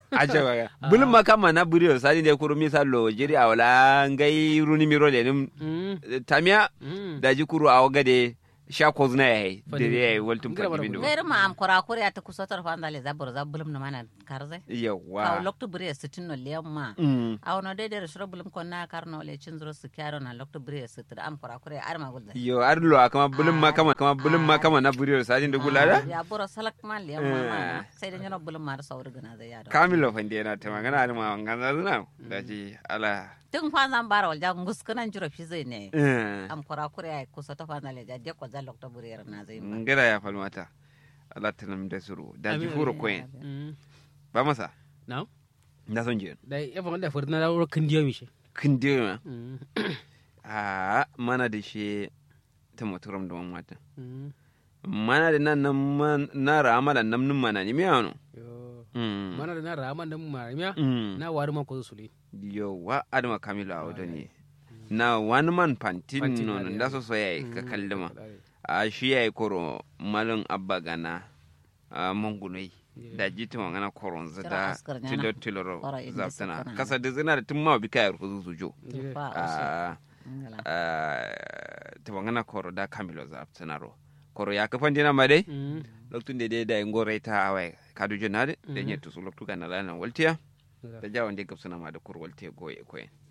aja ba bulum makama na buriyo sani de kuru misalo jiri awala ngai runi miro le nim Mm. tamia Mm. da ji kuru awo gade sha ko zuna yayi Fadi. dere yayi waltum Ngira bara fadi bindo gairi ma am kora kore ata kusotar fa andale zabur zabulum na mana karze ka yawa lokto bure sitin no lemma Mm. aw no de de shro bulum kon na karno le cin zuro su kyaro na lokto bure sitin am kora kore ar ma gulda yo arlo kama bulum makama kama bulum makama na buriyo sani de gulada ya buro salak ma lemma ma sai da nyano bulum ma da sauri gana zai yado kamilo fande na ta magana da ma ngana zuna da ji ala tun fa zan bara wal jang nguskana juro fi zai ne eh am kora kore ay kusoto fa andale ja de ko za lokto bure na zai ma ngira ya falmata ala tanam da suru da ji Amin, furo amin. koyen Mm. ba masa Now, da son je da ya fa da furna da kan diyo mi shi. kindi ma Mm. a mana da shi ta motoram da mata Mm. mana da nan nan man- na ramala nan nun mana ni miyano Yo. mm Mana da na raman da mu maramiya. mm Na wari man ko su le. yo wa adama kamilu a wadda ne na wani man pantin Pantin nono na da da. so so yayi ka kallima a shi yayi koro malin abba gana a mangulai da jita magana koron Kira zata askar nyana. tilo tiloro Ora inda zaftana sakana. kasa da zina da tun ma bi kayar kuzu sujo fa a ngala ta magana koro da kamilo zaftana ro koro ya kafan dina ma dai Mm. loktun da dai da ingo raita awai kadu jonade da Mhm. nyetu su loktu kana lana waltiya Ngala. da jawon da gabsana ma da kur waltiya goye koyen